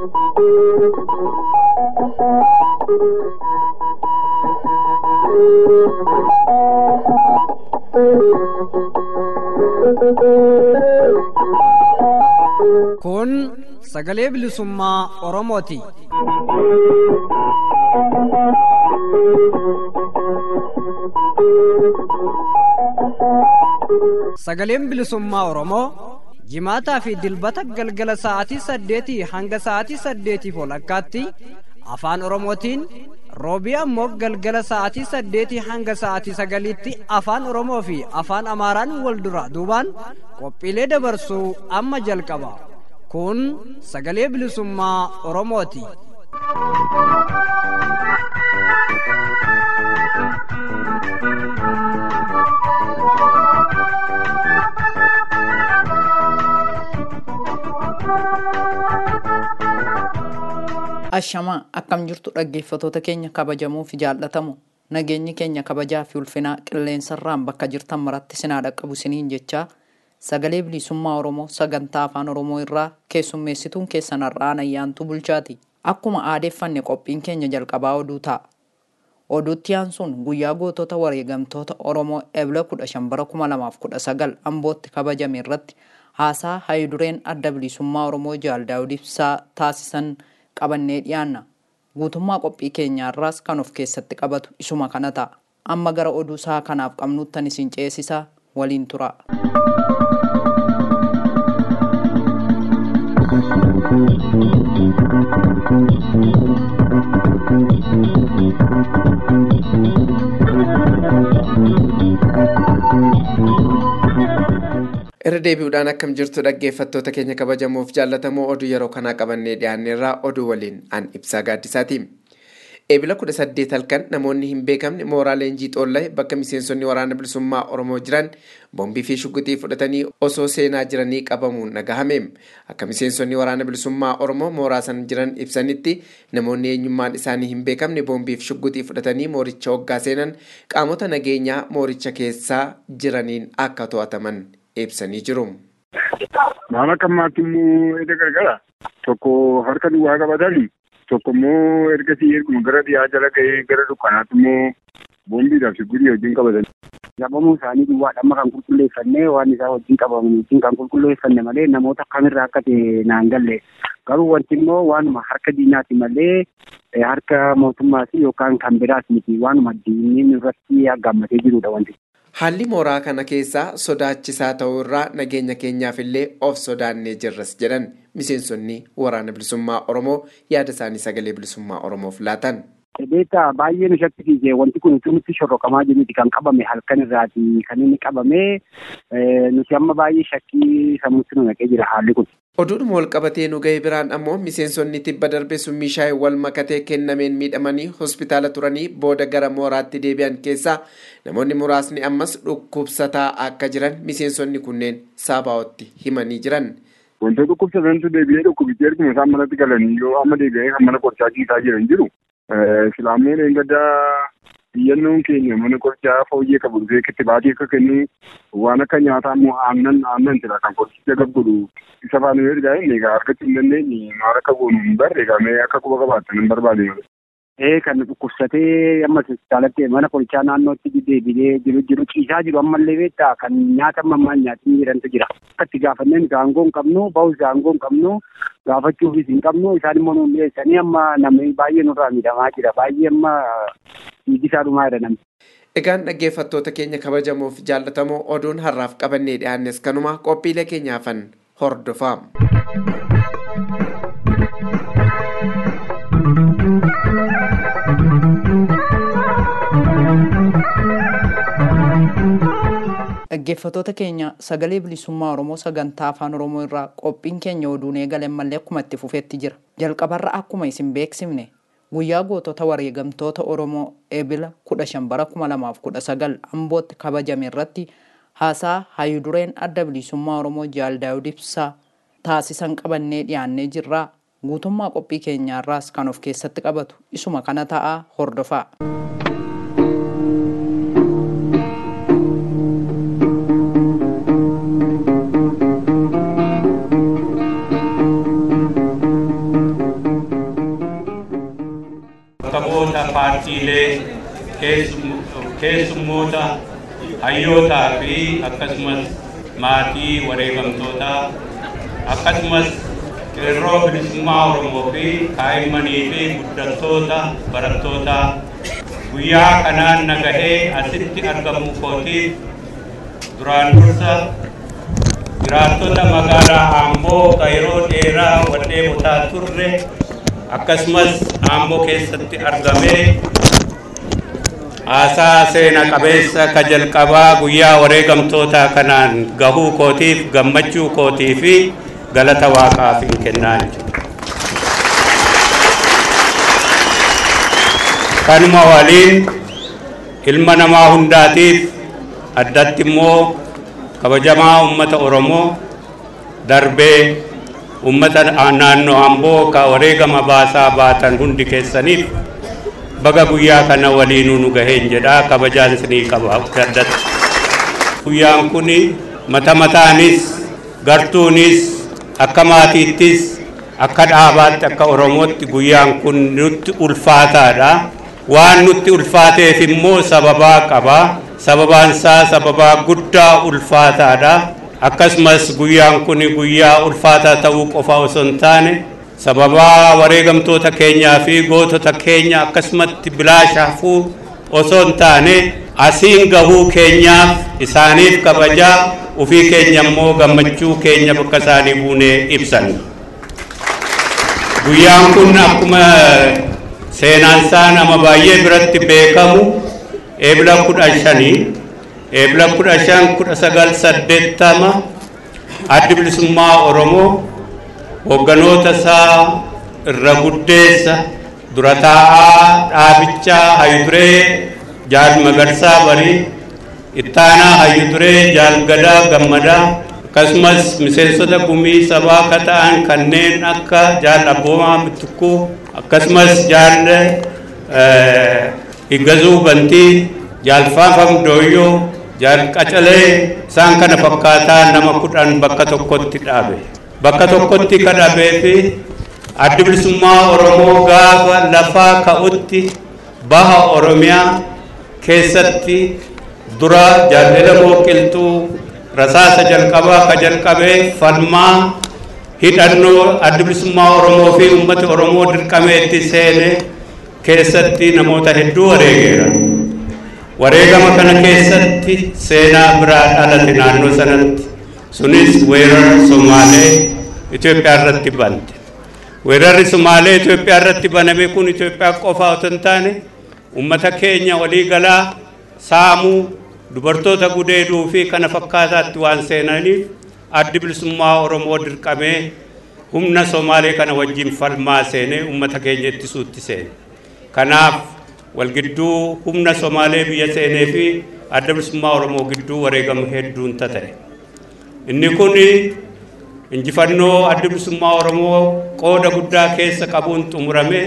Kun sagalee bilisummaa Oromooti. Sagaleen bilisummaa Oromoo jimaataa fi dilbata galgala sa'aatii saddeetii hanga sa'aatii saddeetiif walakkaatti afaan Oromootiin roobii ammoo galgala sa'aatii saddeetii hanga sa'aatii sagaliitti afaan Oromoo fi afaan Amaaraan wal dura duubaan qophiilee dabarsuu amma jalqaba. Kun sagalee bilisummaa Oromooti. Ashamaa akkam jirtu dhaggeeffatoota keenya kabajamoo fi jaallatamu nageenyi keenya kabajaa fi ulfinaa qilleensarraan bakka jirtan maratti sinaa dhaqqabu siniin jechaa sagalee bilisummaa Oromoo sagantaa afaan Oromoo irraa keessummeessituun keessan har'aan ayyaantu bulchaati. Akkuma aadeeffanne qophiin keenya jalqabaa oduu ta'a. Oduutti aansuun guyyaa gootota wareegamtoota Oromoo ebla 15 bara 2019 ambootti kabajame irratti haasaa hayidureen adda bilisummaa Oromoo Jaal Daawud Ibsaa taasisan qabannee dhiyaanna. Guutummaa qophii keenyaarraas kan of keessatti qabatu isuma kana ta'a. Amma gara oduu isaa kanaaf qabnuttan isin ceesisaa waliin tura. irra deebi'uudhaan akkam jirtu dhaggeeffattoota keenya kabajamuuf jaallatamoo oduu yeroo kanaa qabannee dhiyaanneerraa oduu waliin an ibsaa gaaddisaati. Eebila kudha saddeet halkan namoonni hin beekamne mooraa leenjii xoolla'e bakka miseensonni waraana bilisummaa Oromoo jiran boombii fi shugguxii fudhatanii osoo seenaa jiranii qabamuun nagahame. Akka miseensonni waraana bilisummaa Oromoo mooraa san jiran ibsanitti namoonni eenyummaan isaanii hin beekamne boombii fi shugguxii fudhatanii mooricha hoggaa seenan qaamota nageenyaa mooricha keessaa jiraniin akka to'ataman ibsanii jiru. Maal akka ammaatti immoo edda gargara tokko harka duwwaa qabatanii tokko immoo ergasii erguma gara dhiyaa jala ga'ee gara dukkanaatti immoo boombiidhaaf shugguxii wajjin qabatan. Qabamuu isaanii duwwaadha amma kan qulqulleeffannee waan isaa wajjin qabaman wajjin kan qulqulleeffanne malee namoota akkamirraa akka ta'e naan galle garuu wanti immoo waanuma harka diinaati malee harka mootummaati yookaan kan biraas miti waanuma diinni irratti gammatee jirudha wanti. Haalli mooraa kana keessaa sodaachisaa ta'uu irraa nageenya keenyaaf illee of sodaannee jirras jedhan miseensonni waraana bilisummaa Oromoo yaada isaanii sagalee bilisummaa Oromoof laatan. Beektaa baay'ee nu shakkisiise wanti kun utuu nutti shorroqamaa jiruuti kan qabame halkan irraati kan inni qabame nuti amma baay'ee shakkii sammuutti nu naqee jira haalli kun. Oduudhuma wal qabatee nu ga'e biraan ammoo miseensonni tibba darbe summii shaayii wal makatee kennameen miidhamanii hospitaala turanii booda gara mooraatti deebi'an keessaa namoonni muraasni ammas dhukkubsataa akka jiran miseensonni kunneen saabaa'otti himanii jiran. Wantoota dhukkubsatantu deebi'ee dhukkubichi erguma isaan manatti galanii yoo amma deebi'ee kan mana qorichaa ciisaa jiran jiru. Islaamoon eeggadaa biyyannoon keenya mana qorichaa fooyyee qabu dhufee itti baatee akka kennu waan akka nyaataa immoo aannan aannan jira kan qorichicha gabgodhu isa faana yoo ergaa inni egaa argachuu hin dandeenye maal akka goonu hin barre egaa mee akka quba qabaatan hin barbaade malee. Ee kan dhukkubsatee amma hospitaalatti mana qorichaa naannootti deebi'ee jiru jiru ciisaa jiru ammallee beektaa kan nyaata ammaan nyaatii jirantu jira. Akka itti gaafanneen gaangoo hin qabnu bahus gaangoo hin qabnu gaafachuufis hin qabnu isaan immoo nuun dhiyeessanii amma namni baay'ee nurraa miidhamaa jira baay'ee amma dhiigisaa dhumaa jira namni. Egaan dhaggeeffattoota keenya kabajamuuf jaallatamoo oduun har'aaf qabannee dhiyaannes kanuma qophiilee keenyaafan hordofaa. Dhaggeeffattoota keenya sagalee bilisummaa Oromoo sagantaa afaan Oromoo irraa qophiin keenya oduun eegale malee akkuma itti fufeetti jira. Jalqabarra akkuma isin beeksifne guyyaa gootota wareegamtoota Oromoo eebila 15 bara 2019 ambootti kabajame irratti haasaa hayidureen adda bilisummaa Oromoo Jaal Daawud Ibsaa taasisan qabannee dhiyaannee jirraa guutummaa qophii keenyaarraas kan of keessatti qabatu isuma kana ta'aa hordofaa. paartiilee keessummoota hayyootaa fi akkasumas maatii wareegamtootaa akkasumas qeerroo bilisummaa Oromoo fi kaa'immanii fi guddattoota barattoota guyyaa kanaan nagahee asitti argamu kootiif duraan dursa jiraattota magaalaa Aamboo ka yeroo dheeraa wadhee botaa turre akkasumas Aamboo keessatti argamee haasaa seena qabeessa ka jalqabaa guyyaa wareegamtoota kanaan gahuu kootiif gammachuu kootii fi galata waaqaaf hin kennaa kanuma waliin ilma namaa hundaatiif addatti immoo kabajamaa ummata oromoo darbee ummata naannoo amboo ka wareegama baasaa baatan hundi keessaniif baga guyyaa kana waliinuu nu gaheen jedha kabajaan isinii qaba addatti guyyaan kun mata mataanis gartuunis akka maatiittis akka dhaabaatti akka oromootti guyyaan kun nutti ulfaataadha waan nutti ulfaateef immoo sababaa qaba sababaan isaa sababaa guddaa ulfaataadha akkasumas guyyaan kun guyyaa ulfaataa ta'uu qofa osoo hin taane sababaa wareegamtoota keenyaa fi gootota keenya akkasumatti bilaasha hafuu osoo hin taane asiin gahuu keenyaaf isaaniif kabajaa ufii keenya immoo gammachuu keenya bakka isaanii buunee ibsan guyyaan kun akkuma seenaan isaa nama baay'ee biratti beekamu eebila kudha shanii eebila kudha shan kudha sagal saddeettama addi bilisummaa oromoo hogganoota isaa irra guddeessa dura taa'aa dhaabichaa hayyuduree jaal magarsaa barii ittaanaa hayyuduree jaal gadaa gammadaa akkasumas miseensota gumii sabaa ka ta'an kanneen akka jaal abboomaa mittukkuu akkasumas jaal higgazuu bantii jaal faafam dooyyoo jaal qacalee isaan kana fakkaataa nama kudhan bakka tokkotti dhaabe bakka tokkotti ka dhaabee fi addi bilisummaa oromoo gaafa lafaa ka'utti baha oromiyaa keessatti dura jaallela mooqiltuu rasaasa jalqabaa ka jalqabee falmaa hidhannoo addi bilisummaa oromoo fi ummati oromoo dirqameetti seene keessatti namoota hedduu wareegeera wareegama kana keessatti seenaa biraa dhalate naannoo sanatti sunis weerara somaalee Itoophiyaa irratti bante weerarri somaalee Itoophiyaa irratti baname kun Itoophiyaa qofaa otoo hin taane ummata keenya walii galaa saamuu dubartoota gudeeduu fi kana fakkaataatti waan seenaniif addi bilisummaa oromoo dirqamee humna somaalee kana wajjin falmaa seenee ummata keenya ittisuutti seene kanaaf walgidduu humna somaalee biyya seenee fi adda bilisummaa oromoo gidduu wareegama hedduun ta'e inni kun injifannoo adda bilisummaa oromoo qooda guddaa keessa qabuun xumurame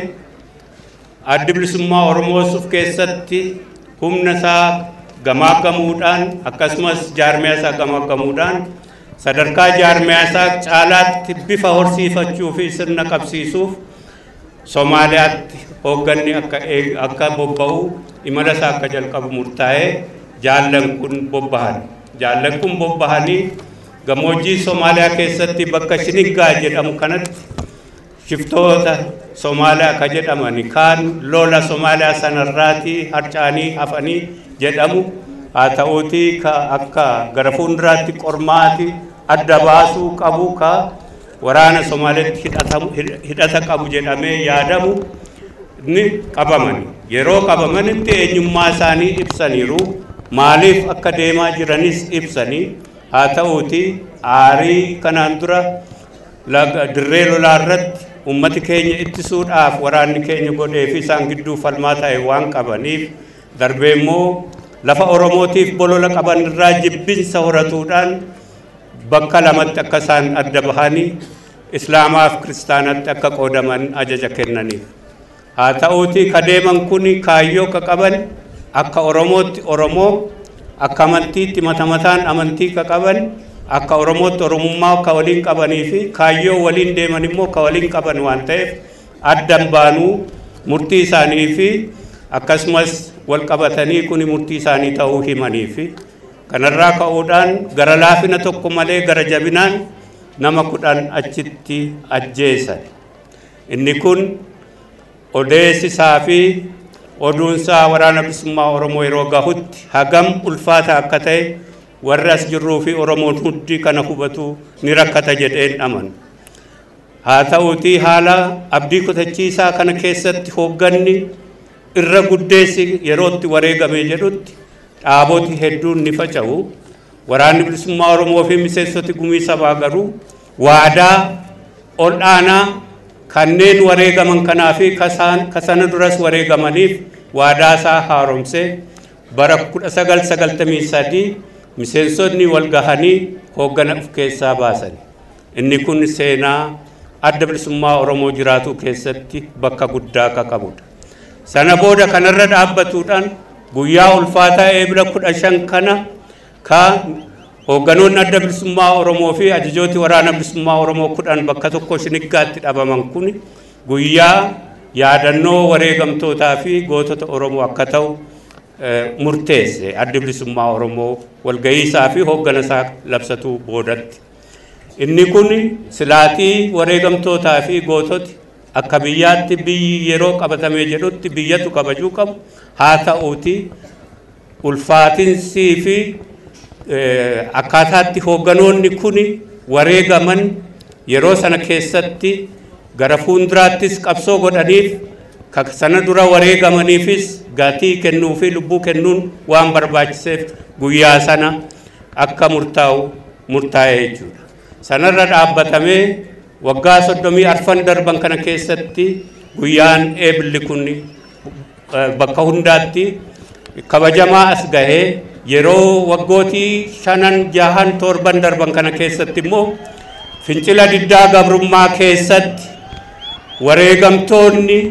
addi bilisummaa oromoo suuf keessatti humna isaa gamaaggamuudhaan akkasumas jaarmiyaa isaa gamaaggamuudhaan sadarkaa jaarmiyaa isaa caalaatti bifa horsiifachuu fi sirna qabsiisuuf Somaaliyaatti hoogganni akka akka bobba'u imala isaa akka jalqabu murtaa'ee jaallan kun bobbahan jaallan kun bobbahanii gammoojjii Somaaliyaa keessatti bakka Shiniggaa jedhamu kanatti shiftoota Somaaliyaa ka jedhamani kaan lola Somaaliyaa sanarraatii harcaanii hafanii jedhamu haa ta'uutii ka akka gara fuulduraatti qormaati adda baasuu qabu ka waraana Somaaliyaatti hidhata qabu jedhamee yaadamu ni qabamani yeroo qabamanitti eenyummaa isaanii ibsaniiru maaliif akka deemaa jiranis ibsanii haa ta'uutii aarii kanaan dura dirree lolaa irratti ummati keenya ittisuudhaaf waraanni keenya godhee fi isaan gidduu falmaa ta'e waan qabaniif darbee immoo lafa oromootiif bolola qaban irraa jibbinsa horatuudhaan bakka lamatti akka isaan adda bahanii islaamaaf kiristaanatti akka qoodaman ajaja kennaniif haa ta'uutii ka deeman kun kaayyoo ka qaban akka oromootti oromoo akka amantiitti mata mataan amantii ka qaban akka oromootti oromummaa ka waliin qabanii fi kaayyoo waliin deeman immoo ka waliin qaban waan ta'eef addan baanuu murtii isaanii fi akkasumas wal qabatanii kun murtii isaanii ta'uu himanii fi kanarraa ka'uudhaan gara laafina tokko malee gara jabinaan nama kudhan achitti ajjeesan. Inni kun odeessisaa fi oduunsaa waraana bilisummaa Oromoo yeroo gahutti hagam ulfaata akka ta'e warri as jirruu fi Oromoon hundi kana hubatu ni rakkata jedheen amanu. Haa ta'uutii haala abdii kutachiisaa kana keessatti hoogganni irra guddeessi yerootti wareegame jedhutti dhaaboti hedduun ni faca'u. Waraanni bilisummaa Oromoo fi miseensoti gumii sabaa garuu waadaa ol aanaa kanneen wareegaman kanaa fi kasana duras wareegamaniif waadaa isaa haaromsee bara 1993 miseensonni wal gahanii hooggana of keessaa baasan. Inni kun seenaa adda bilisummaa Oromoo jiraatu keessatti bakka guddaa akka qabudha. Sana booda kanarra dhaabbatuudhaan guyyaa ulfaataa eebila kudha shan kana ka hoogganoonni adda bilisummaa Oromoo fi ajajooti waraana bilisummaa Oromoo kudhan bakka tokko shiniggaatti dhabaman kun guyyaa yaadannoo wareegamtootaa fi gootota Oromoo akka ta'u murteesse adda bilisummaa Oromoo walga'iisaa fi hooggana isaa labsatuu boodatti. Inni kun silaatii wareegamtootaa fi goototi akka biyyaatti biyyi yeroo qabatamee jedhutti biyyatu kabajuu qabu haa ta'uuti ulfaatinsii fi akkaataatti hoogganoonni kun wareegaman yeroo sana keessatti gara fuulduraattis qabsoo godhaniif sana dura wareegamaniifis gatii kennuu fi lubbuu kennuun waan barbaachiseef guyyaa sana akka murtaa'u murtaa'e jechuudha. Sanarra dhaabbatamee waggaa soddomii arfan darban kana keessatti guyyaan eebilli kun bakka hundaatti kabajamaa as gahee yeroo waggootii shanan jahan torban darban kana keessatti immoo fincila diddaa gabrummaa keessatti wareegamtoonni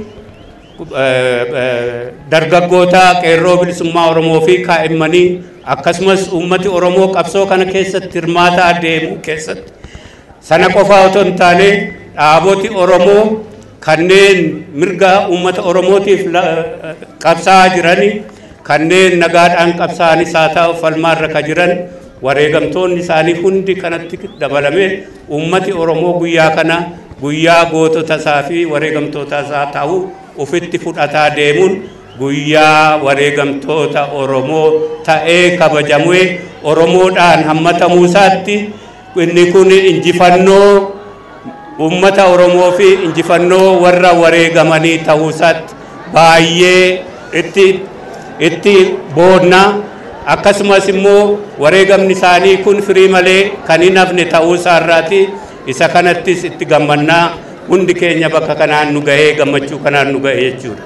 dargaggoota qeerroo bilisummaa Oromoo fi kaa'immanii akkasumas uummati Oromoo qabsoo kana keessatti hirmaataa deemu keessatti sana qofaa otoo hin taane dhaaboti Oromoo kanneen mirga uummata Oromootiif qabsaa'aa jiranii kanneen nagaadhaan qabsaa'anis haa ta'u falmaarra ka jiran wareegamtoonni isaanii hundi kanatti dabalamee uummati Oromoo guyyaa kana guyyaa gootota isaa fi wareegamtoota isaa ta'uu ufitti fudhataa deemuun guyyaa wareegamtoota Oromoo ta'ee kabajamee Oromoodhaan hammatamuu isaatti inni kun injifannoo uummata Oromoo fi injifannoo warra wareegamanii ta'uu isaatti baay'ee itti itti boonna akkasumas immoo wareegamni isaanii kun firii malee kan hin hafne ta'uu isaarraati isa kanattis itti gammannaa hundi keenya bakka kanaan nu gahee gammachuu kanaan nu gahee jechuudha.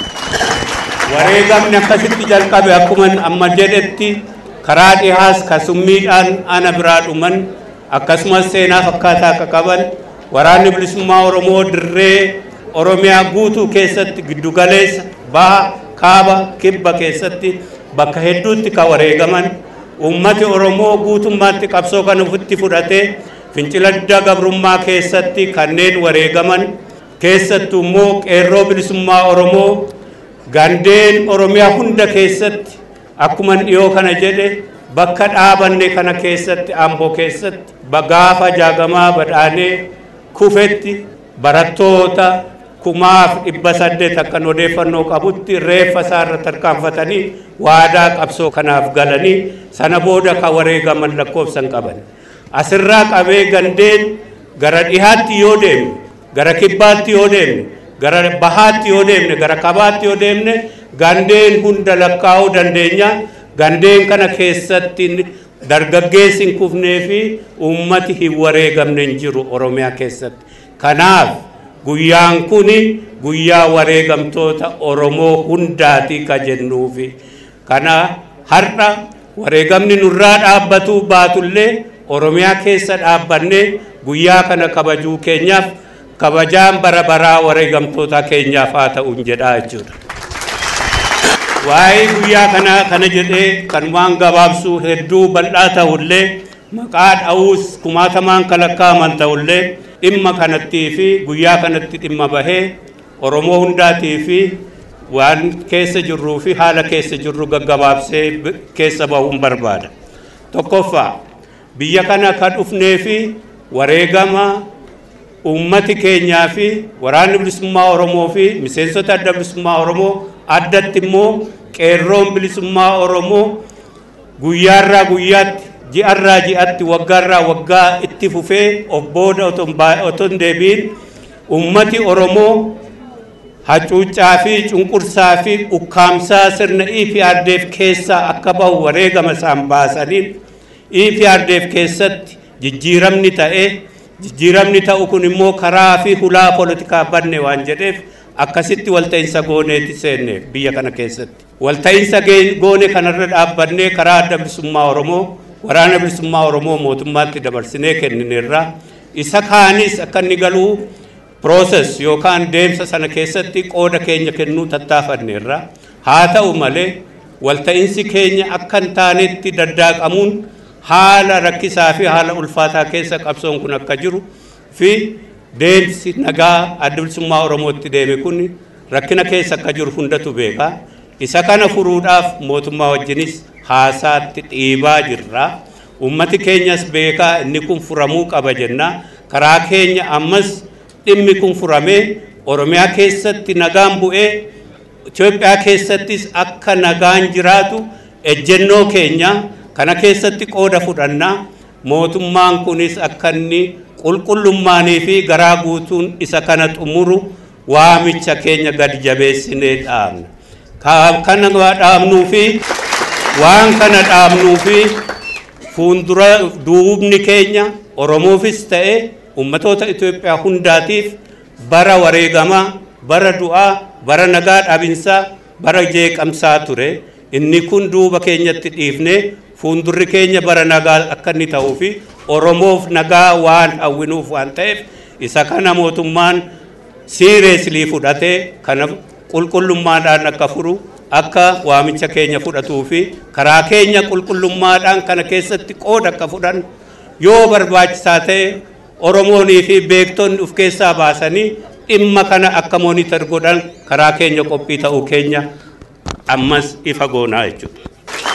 Wareegamni akkasitti jalqabe akkuma amma jedhetti karaa dhihaas kasummiidhaan ana biraa dhuman akkasumas seenaa fakkaataa akka qaban waraanni bilisummaa Oromoo dirree Oromiyaa guutuu keessatti giddugaleessa baha kaaba kibba keessatti bakka hedduutti kan wareegaman uummati Oromoo guutummaatti qabsoo kan ofitti fudhatee fincila diddaa gabrummaa keessatti kanneen wareegaman keessattuu immoo qeerroo bilisummaa Oromoo gandeen Oromiyaa hunda keessatti akkuma dhiyoo kana jedhe bakka dhaabanne kana keessatti amboo keessatti gaafa jaagamaa badhaanee kufetti barattoota kumaaf dhibba saddeet akkan odeeffannoo qabutti reeffa isaarra tarkaanfatanii waadaa qabsoo kanaaf galanii sana booda kan wareegaman lakkoofsan qaban. Asirraa qabee gandeen gara dhihaatti yoo deemne gara kibbaatti yoo deemne gara bahaatti yoo deemne gara kabaatti yoo deemne gandeen hunda lakkaa'uu dandeenya gandeen kana keessatti dargaggeessi hin kufnee fi uummati hin wareegamne hin jiru oromiyaa keessatti kanaaf guyyaan kun guyyaa wareegamtoota oromoo hundaati ka jennuufi kana har'a wareegamni nurraa dhaabbatuu baatullee oromiyaa keessa dhaabbannee guyyaa kana kabajuu keenyaaf kabajaan bara baraa wareegamtoota keenyaaf haa ta'uun jedhaa jechuudha. Waa'ee guyyaa kana kana jedhee kan waan gabaabsuu hedduu bal'aa ta'ullee maqaa dha'uus kumaatamaan kalakkaaman ta'ullee dhimma kanattii fi guyyaa kanatti dhimma bahee Oromoo hundaatii fi waan keessa jirruu fi haala keessa jirru gaggabaabsee keessa bahuun barbaada. Tokkoffaa biyya kana kan dhufnee fi wareegama uummati keenyaa fi waraanni bilisummaa Oromoo fi miseensota adda bilisummaa Oromoo addatti immoo qeerroon bilisummaa Oromoo guyyaarraa guyyaatti ji'arraa ji'atti waggaarraa waggaa itti fufee of booda otoo hin deebiin ummati Oromoo hacuuccaa fi cunqursaa fi ukkaamsaa sirna EPRDF keessaa akka bahu wareegama isaan baasaniin EPRDF keessatti jijjiiramni ta'ee jijjiiramni ta'u kun immoo karaa fi hulaa poolitikaa banne waan jedheef akkasitti walta'iinsa gooneeti seenne biyya kana keessatti. Walta'iinsa goone kanarra dhaabbannee karaa adda bilisummaa Oromoo waraana bilisummaa Oromoo mootummaatti dabarsinee kennineerra isa kaanis akka inni galuu pirooses yookaan deemsa sana keessatti qooda keenya kennuu tattaafanneerra haa ta'u malee walta'iinsi keenya akka hin taanetti daddaaqamuun haala rakkisaa fi haala ulfaataa keessa qabsoon kun akka jiru fi deemsi nagaa adda bilisummaa Oromootti deeme kun rakkina keessa akka jiru hundatu beeka. Isa kana furuudhaaf mootummaa wajjinis haasaatti dhiibaa jirra. Uummati keenyas beekaa inni kun furamuu qaba jenna. Karaa keenya ammas dhimmi kun furamee Oromiyaa keessatti nagaan bu'ee Itoophiyaa keessattis akka nagaan jiraatu ejjennoo keenya kana keessatti qooda fudhannaa mootummaan kunis akka inni qulqullummaanii fi garaa guutuun isa kana xumuru waamicha keenya gadi jabeessinee dhaabna. Kana dhaabnuu fi waan kana dhaabnuu fi fuuldura duubni keenya Oromoofis ta'e ummatoota Itoophiyaa hundaatiif bara wareegamaa, bara du'aa, bara nagaa dhabinsaa, bara jeeqamsaa ture. Inni kun duuba keenyatti dhiifnee fuuldurri keenya bara nagaa akka inni ta'uu fi Oromoof nagaa waan hawwinuuf waan ta'eef isa kana mootummaan siireeslii fudhatee kana qulqullummaadhaan akka furu akka waamicha keenya fudhatuu fi karaa keenya qulqullummaadhaan kana keessatti qooda akka fudhan yoo barbaachisaa ta'e Oromoonii fi beektonni of keessaa baasanii dhimma kana akka moonitar godhan karaa keenya qophii ta'uu keenya ammas ifa goonaa jechuudha.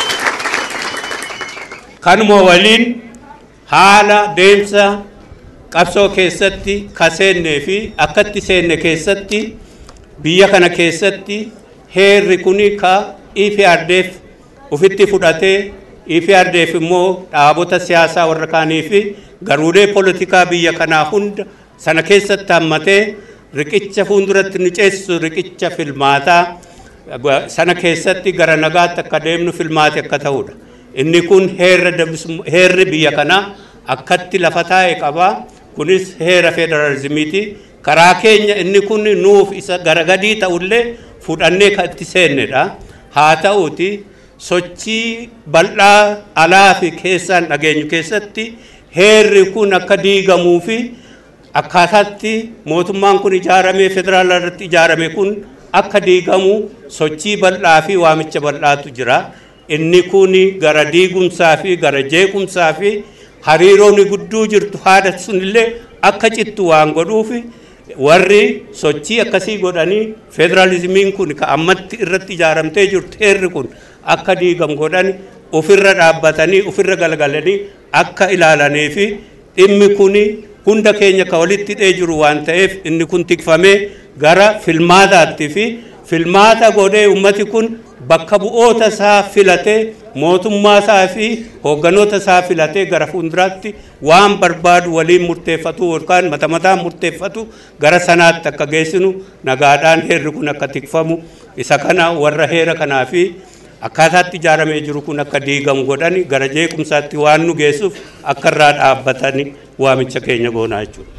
Kanuma waliin haala deemsa qabsoo keessatti ka seennee fi akkatti seenne keessatti biyya kana keessatti heerri kuni ka EPRDF ufitti fudhatee EPRDF immoo dhaabota siyaasaa warra kaanii fi garuulee poolitikaa biyya kanaa hunda sana keessatti hammatee riqicha fuulduratti nu ceessisu riqicha filmaataa sana keessatti gara nagaatti akka deemnu filmaati akka ta'udha. Inni kun heerri biyya kanaa akkatti lafa taa'e qabaa. Kunis heera federaalizimiiti. Karaa keenya inni kun nuuf isa garagadii ta'ullee fudhannee kan itti seennedha. Haa ta'uuti sochii bal'aa alaa fi keessaan dhageenyu keessatti heerri kun akka diigamuu fi akkaataatti mootummaan kun ijaaramee federaala irratti ijaarame kun akka diigamu sochii bal'aa fi waamicha bal'aatu jira. Inni kun gara diigumsaa fi gara jeequmsaa fi hariiroon gudduu jirtu haada sunillee akka cittu waan godhuuf warri sochii akkasii godhanii federaalizimiin kun ka ammatti irratti ijaaramtee jirtu heerri kun akka diigamu godhan ofirra dhaabbatanii ofirra galgalanii akka ilaalanii fi dhimmi kun hunda keenya ka walitti hidhee jiru waan ta'eef inni kun tikfamee gara filmaataatti fi filmaata godhee ummati kun bakka bu'oota isaa filatee mootummaa isaa fi hoogganoota isaa filatee gara fuulduraatti waan barbaadu waliin murteeffatu yookaan mata mataan murteeffatu gara sanaatti akka geessinu nagaadhaan heerri kun akka tikfamu isa kana warra heera kanaa fi akkaataatti ijaaramee jiru kun akka diigamu godhani gara jeequmsaatti waan nu geessuuf akka irraa dhaabbatani waamicha keenya goonaa jechuudha.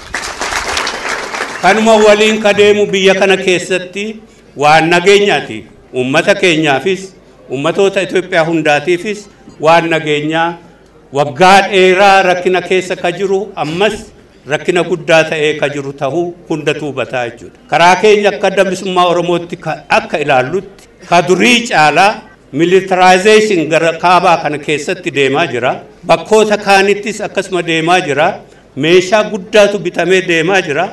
Kanuma waliin ka deemu biyya kana keessatti waan nageenyaati. Uummata keenyaafis uummatoota Itoophiyaa hundaatiifis waan nageenyaa waggaa dheeraa rakkina keessa ka jiru ammas rakkina guddaa ta'ee ka jiru ta'uu hundatu hubataa jechuudha. Karaa keenya akka adda bilisummaa Oromootti akka ilaallutti ka durii caalaa militarizeeshin gara kaabaa kana keessatti deemaa jira. Bakkoota kaanittis akkasuma deemaa jira. Meeshaa guddaatu bitamee deemaa jira.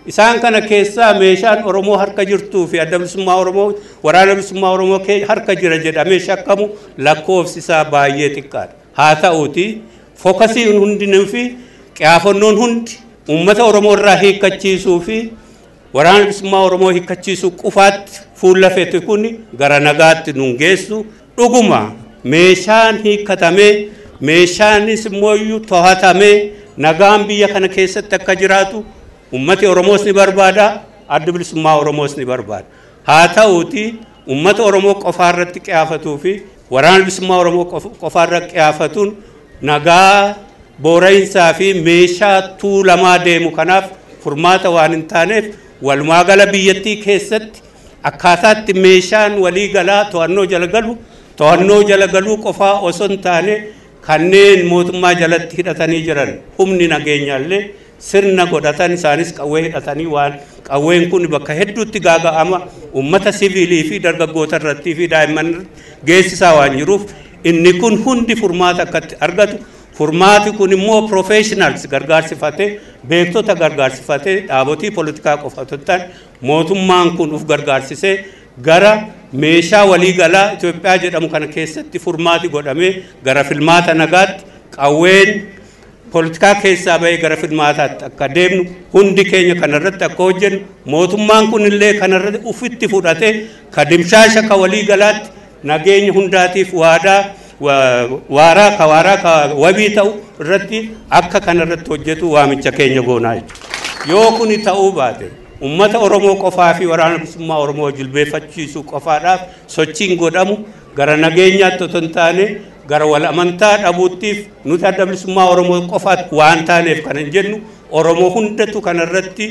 Isaan kana keessaa meeshaan Oromoo harka jirtuu fi adda bilisummaa Oromoo waraana bilisummaa Oromoo harka jira jedhamee shakkamu lakkoofsi isaa baay'ee xiqqaadha. Haa ta'uuti fookasiin hundinuu fi qiyaafannoon hundi uummata Oromoo irraa hiikkachiisuu fi waraana bilisummaa Oromoo hiikkachiisuu qofaatti fuulleffate kun gara nagaatti nun geessu dhuguma meeshaan hiikkatamee meeshaanis immoo to'atamee nagaan biyya kana keessatti akka jiraatu ummati Oromoos ni barbaada adda bilisummaa Oromoos ni barbaada haa ta'uuti ummata Oromoo qofaa irratti qiyaafatuu fi waraana bilisummaa Oromoo qofaa irratti qiyaafatuun nagaa boora'insaa fi meeshaa tuulamaa deemu kanaaf furmaata waan hin taaneef walumaa gala biyyattii keessatti akkaataatti meeshaan walii galaa to'annoo jala galu to'annoo jala galuu qofaa osoo hin taane kanneen mootummaa jalatti hidhatanii jiran humni nageenyaallee sirna godhatan isaanis qawwee hidhatanii waan qawween kun bakka hedduutti gaaga'ama ummata siviilii fi dargaggoota irrattii fi daa'imman geessisaa waan jiruuf inni kun hundi furmaata akkatti argatu furmaati kun immoo professionals gargaarsifatee beektota gargaarsifatee dhaabotii poolitikaa qofatottaan mootummaan kun uf gargaarsisee gara meeshaa waliigalaa Itoophiyaa jedhamu kana keessatti furmaati godhamee gara filmaata nagaatti qawween poolitikaa keessaa bahee gara filmaataatti akka deemnu hundi keenya kanarratti akka hojjennu mootummaan kun illee kanarratti ufitti fudhatee ka dimshaasha ka waliigalaatti nageenya hundaatiif waadaa waaraa ka waaraa ka wabii ta'u irratti akka kanarratti hojjetu waamicha keenya goonaa jechuudha yoo kuni ta'uu baate ummata oromoo qofaa fi waraana bilisummaa oromoo jilbeeffachiisuu qofaadhaaf sochiin godhamu gara nageenyaatti otoo hin taane gara wal amantaa dhabuuttiif nuti adda bilisummaa oromoo qofaatti waan taaneef kan hin jennu oromoo hundatu kanarratti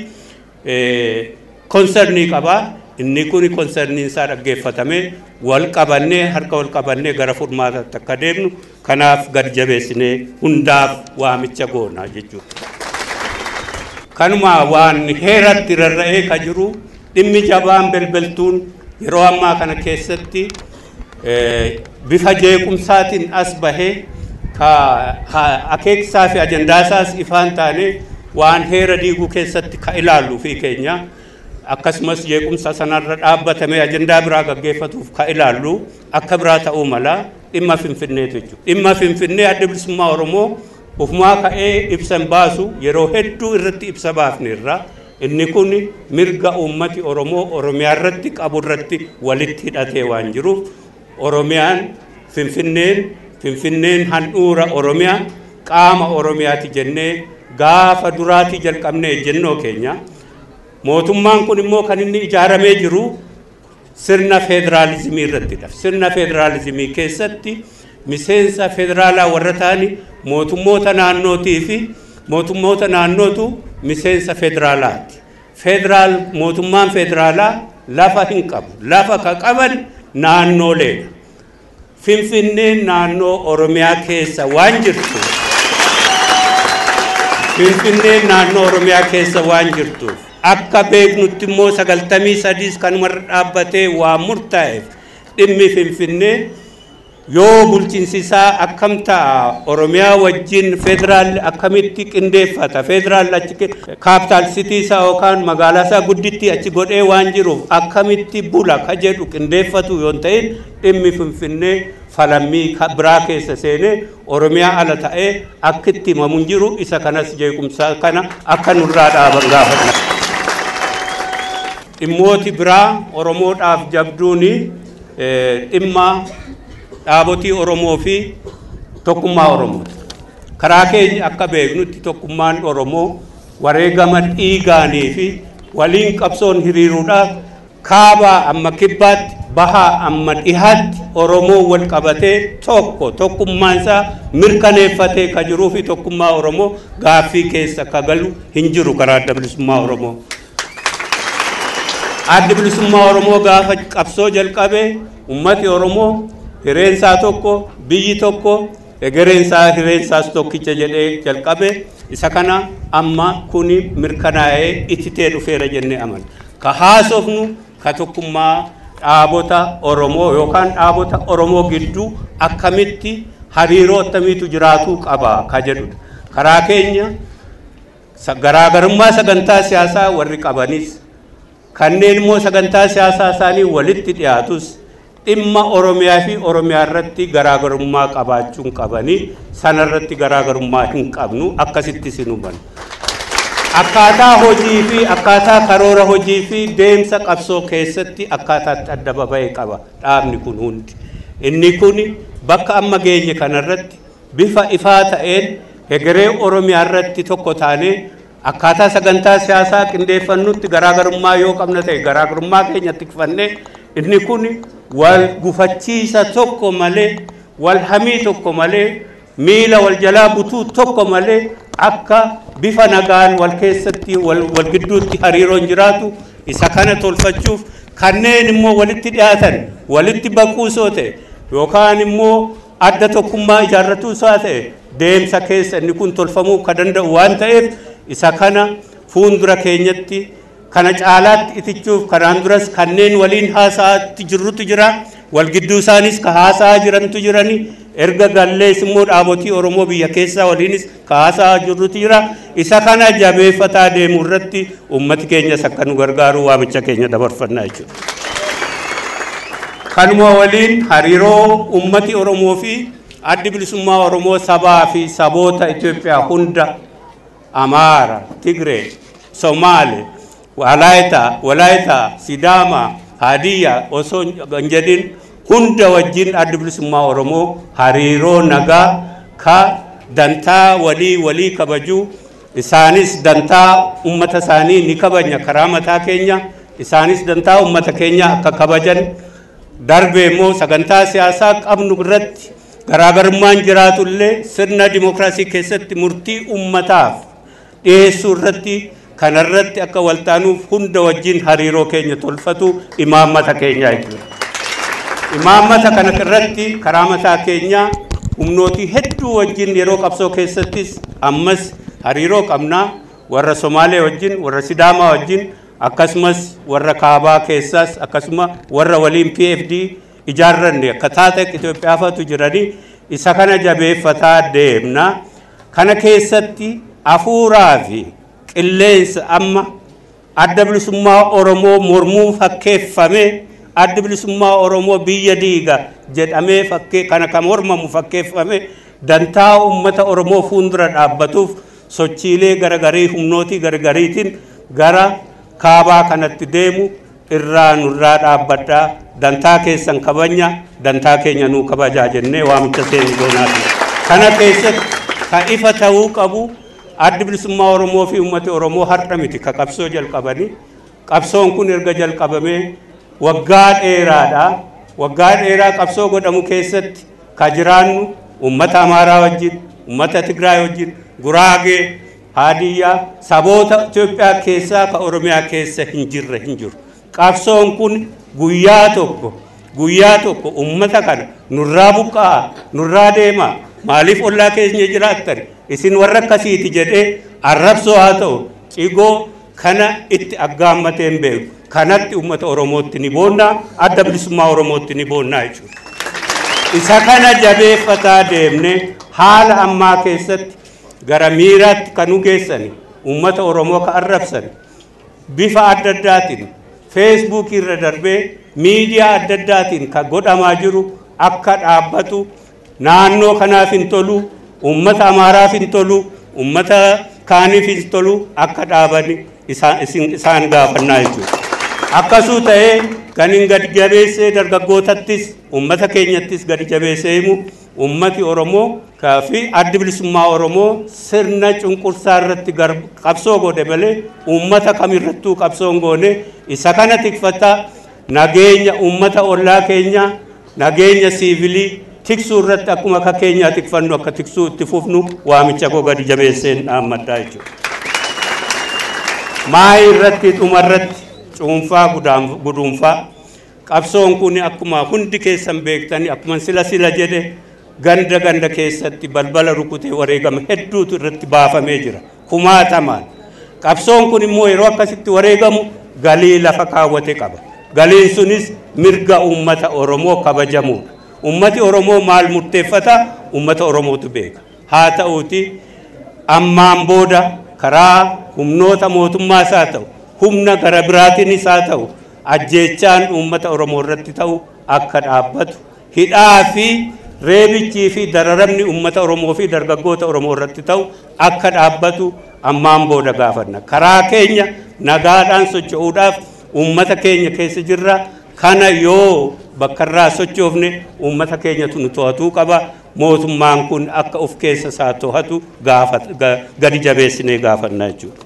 konsernii qabaa inni kun konserniin isaa dhaggeeffatamee wal qabannee harka wal qabannee gara furmaataatti akka deemnu kanaaf gad jabeessinee hundaaf waamicha goonaa jechuudha. kanuma waan heeratti rarra'ee ka jiru dhimmi jabaan belbeltuun yeroo ammaa kana keessatti bifa jeequmsaatiin as bahee ka akeekisaa fi ajandaasaas ifaan taane waan heera diiguu keessatti ka ilaallu fi keenya akkasumas jeequmsa sanarra dhaabbatamee ajandaa biraa gaggeeffatuuf ka ilaallu akka biraa ta'uu mala dhimma finfinneetu jechuudha. Dhimma finfinnee adda bilisummaa Oromoo ufumaa ka'ee ibsa baasu yeroo hedduu irratti ibsa baafneerra inni kun mirga uummati Oromoo Oromiyaa irratti qabu irratti walitti hidhatee waan jiruuf Oromiyaan Finfinneen Finfinneen handhuura Oromiyaa qaama Oromiyaati jennee gaafa duraatii jalqabnee ejjennoo keenya mootummaan kun immoo kan inni ijaaramee jiru sirna federaalizimii irrattidha. Sirna federaalizimii keessatti miseensa federaalaa warra ta'ani mootummoota naannootii fi mootummoota naannootu miseensa federaalaati. Federaal mootummaan federaalaa lafa hin qabu. Lafa ka qaban naannooleedha. Finfinneen naannoo Oromiyaa keessa waan jirtu. Finfinneen naannoo Oromiyaa keessa waan jirtuuf akka beeknutti immoo sagaltamii sadiis kanumarra dhaabbatee waan murtaa'eef dhimmi Finfinnee yoo bulchiinsi isaa akkam ta'a oromiyaa wajjin federaalli akkamitti qindeeffata federaalli achi kaapitaal sitii isaa yookaan magaalaa isaa guddittii achi godhee waan jiruuf akkamitti bula ka jedhu qindeeffatu yoo ta'in dhimmi finfinnee falammii biraa keessa seenee oromiyaa ala ta'ee akkitti himamu hin jiru isa kanas jeequmsaa kana akka nurraa dhaaban gaafata. Dhimmooti biraa oromoodhaaf jabduuni dhimma dhaabotii Oromoo fi tokkummaa Oromooti. Karaa keenya akka beeknutti tokkummaan Oromoo wareegama dhiigaanii fi waliin qabsoon hiriiruudhaaf kaabaa amma kibbaatti bahaa amma dhihaatti Oromoo wal qabatee tokko tokkummaan isaa mirkaneeffatee ka jiruu fi tokkummaa Oromoo gaaffii keessa ka galu hin jiru karaa adda bilisummaa Oromoo. Adda bilisummaa Oromoo gaafa qabsoo jalqabee ummati Oromoo hireensaa tokko biyyi tokko egereensaa hireensaas tokkicha jedhee jalqabe isa kana amma kuni mirkanaa'ee ittitee dhufeera jennee amana ka haasofnu ka tokkummaa dhaabota oromoo yookaan dhaabota oromoo gidduu akkamitti hariiroo akkamiitu jiraatuu qaba ka jedhudha karaa keenya garaagarummaa sagantaa siyaasaa warri qabanis kanneen immoo sagantaa siyaasaa isaanii walitti dhiyaatus dhimma oromiyaa fi oromiyaa irratti garaagarummaa qabaachuun qabanii sanarratti garaagarummaa hin qabnu akkasitti sin hubannu. Akkaataa hojii fi akkaataa karoora hojii fi deemsa qabsoo keessatti akkaataatti adda baba'e qaba dhaabni kun hundi. Inni kun bakka amma geenye kanarratti bifa ifaa ta'een hegeree oromiyaa irratti tokko taanee akkaataa sagantaa siyaasaa qindeeffannutti garaagarummaa yoo qabna ta'e garaagarummaa keenya tikfannee inni kun wal gufachiisa tokko malee wal hamii tokko malee miila wal jalaa butuu tokko malee akka bifa nagaan wal keessatti wal gidduutti hariiroon jiraatu isa kana tolfachuuf kanneen immoo walitti dhiyaatan walitti baquusoo ta'e yookaan immoo adda tokkummaa ijaarratuu isaa ta'e deemsa keessa inni kun tolfamuu ka danda'u waan ta'eef isa kana fuuldura keenyatti kana caalaatti itichuuf kanaan duras kanneen waliin haasa'aatti jirrutu jira wal gidduu isaanis ka haasa'aa jirantu jirani erga gallees immoo dhaabotii oromoo biyya keessaa waliinis ka haasa'aa jirrutu jira isa kana jabeeffataa deemuu irratti ummati keenyas akka nu gargaaru waamicha keenya dabarfannaa jechuudha. kanuma waliin hariiroo ummati oromoo fi addi bilisummaa oromoo sabaa fi saboota Itoophiyaa hunda Amaara, Tigree, Somaale, Walaayita, Walaayita, Sidaama, Hadiyyaa osoo hin jedhin hunda wajjin addi bilisummaa oromoo hariiroo nagaa ka dantaa walii walii kabajuu isaanis dantaa ummata isaanii ni kabajna karaa mataa keenya isaanis dantaa ummata keenya akka kabajan darbe immoo sagantaa siyaasaa qabnu irratti garaagarummaan jiraatullee sirna dimookiraasii keessatti murtii ummataaf dhiyeessuu irratti kanarratti akka waltaanuuf hunda wajjin hariiroo keenya tolfatu imaammata keenyaa jechuudha. Imaammata kana irratti karaa mataa keenyaa humnootii hedduu wajjin yeroo qabsoo keessattis ammas hariiroo qabnaa warra Somaalee wajjin warra Sidaamaa wajjin akkasumas warra kaabaa keessaas akkasuma warra waliin PFD ijaarranne akka taate Itoophiyaa fatu jiranii isa kana jabeeffataa deemna. Kana keessatti hafuuraa fi qilleensa amma adda bilisummaa Oromoo mormuu fakkeeffamee adda bilisummaa Oromoo biyya diiga jedhamee fakkee kana kan mormamu fakkeeffame dantaa uummata Oromoo fuuldura dhaabbatuuf sochiilee garagarii humnootii garagariitiin gara kaabaa kanatti deemu irraa nurraa dhaabbadhaa dantaa keessan kabanya dantaa keenya nuu kabajaa jennee waamicha seenu goonaati. Kana keessatti ka ifa ta'uu qabu addi bilisummaa Oromoo fi uummati Oromoo har'a miti ka qabsoo jalqabanii qabsoon kun erga jalqabamee waggaa dheeraadha. Waggaa dheeraa qabsoo godhamu keessatti ka jiraannu uummata Amaaraa wajjin, uummata Tigraay wajjin, Guraagee, Haadiyyaa, saboota Itoophiyaa keessaa ka Oromiyaa keessa hin jirre hin jiru. Qabsoon kun guyyaa tokko guyyaa tokko uummata kana nurraa buqqa'aa, nurraa deemaa, maaliif ollaa keenya jiraattan isin warra akkasiiti jedhee arrabsoo haa ta'u cigoo kana itti aggaammatee hin beeku. kanatti uummata oromootti ni boonnaa adda bilisummaa oromootti ni boonnaa jechuudha. Isa kana jabeeffataa deemne haala ammaa keessatti gara miiraatti kan nu geessani uummata oromoo ka arrabsan bifa adda addaatiin feesbuukii irra darbee miidiyaa adda addaatiin kan godhamaa jiru akka dhaabbatu naannoo kanaaf hin tolu uummata amaaraaf hin tolu uummata kaaniif hin tolu akka dhaabani isaan gaafannaa jechuudha. akkasuu ta'ee kan hin gadi jabeessee dargaggootattis uummata keenyattis gadi jabeessee himu uummati oromoo fi addi bilisummaa oromoo sirna cunqursaa irratti qabsoo godhe malee uummata kamirrattuu qabsoo hin goone isa kana tikfataa nageenya uummata ollaa keenyaa nageenya siivilii tiksuu irratti akkuma akka keenyaa tikfannu akka tiksuu itti fufnu waamicha koo gadi jabeesseen dhaammadhaa jechuudha. Maayii irratti dhuma irratti cuunfaa guduunfaa qabsoon kun akkuma hundi keessan beektanii akkuma sila sila jedhe ganda ganda keessatti balbala rukutee wareegama hedduutu irratti baafamee jira kumaatamaan qabsoon kun immoo yeroo akkasitti wareegamu galii lafa kaawwate qaba galiin sunis mirga uummata oromoo kabajamuudha ummati oromoo maal murteeffata ummata oromootu beeka haa ta'uuti ammaan booda karaa humnoota mootummaas haa ta'u humna gara biraatiinis haa ta'u ajjeechaan uummata oromoo irratti ta'u akka dhaabbatu hidhaa fi reebichii fi dararamni uummata oromoo fi dargaggoota oromoo irratti ta'u akka dhaabbatu ammaan booda gaafanna karaa keenya nagaadhaan socho'uudhaaf uummata keenya keessa jirra kana yoo bakka irraa sochoofne uummata keenyatu nu to'atuu qaba mootummaan kun akka of keessa isaa to'atu gadi jabeessinee gaafanna jechuudha.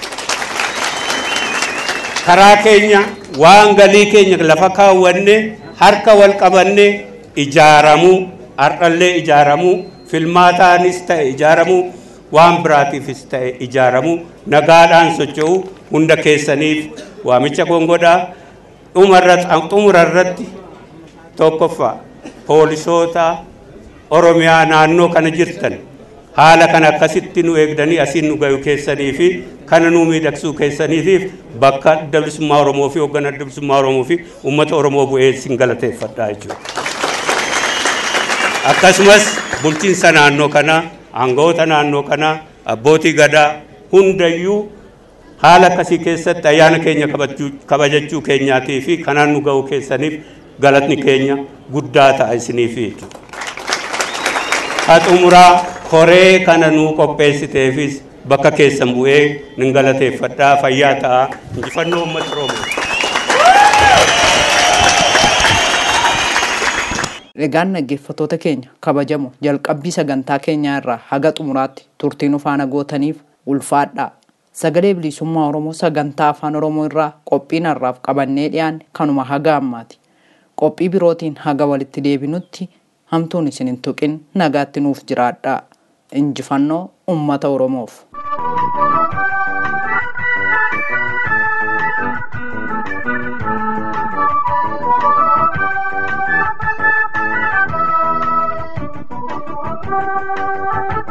karaa keenya waan galii keenya lafa kaawwanne harka wal qabanne ijaaramuu har'allee ijaaramuu filmaataanis ta'e ijaaramuu waan biraatiifis ta'e ijaaramuu nagaadhaan socho'uu hunda keessaniif waamicha gongodhaa xumura irratti tokkoffaa poolisoota oromiyaa naannoo kana jirtan haala kana akkasitti nu eegdanii asiin nu gayu keessanii fi kana nu miidhagsuu keessaniitiif bakka adda bilisummaa oromoo fi hoogganaa adda bilisummaa oromoo fi uummata oromoo bu'ee sin galateeffadhaa jechuudha. akkasumas bulchiinsa naannoo kanaa aangawoota naannoo kanaa abbootii gadaa hundayyuu haala akkasii keessatti ayyaana keenya kabajachuu keenyaatii fi kanaan nu ga'uu keessaniif galatni keenya guddaa ta'a isiniif jechuudha. haa xumuraa koree kana nuu qopheessiteefis bakka keessan bu'ee nin galateeffadhaa fayyaa ta'a injifannoo uummata oromoo. Egaan dhaggeeffattoota keenya kabajamu jalqabbii sagantaa keenyaa irraa haga xumuraatti turtii nu faana gootaniif ulfaadhaa. Sagalee bilisummaa Oromoo sagantaa afaan Oromoo irraa qophiin har'aaf qabannee dhiyaanne kanuma haga ammaati. Qophii birootiin haga walitti deebinutti hamtuun isin hin tuqin nagaatti nuuf jiraadhaa. Injifannoo uummata Oromoof. Thank you.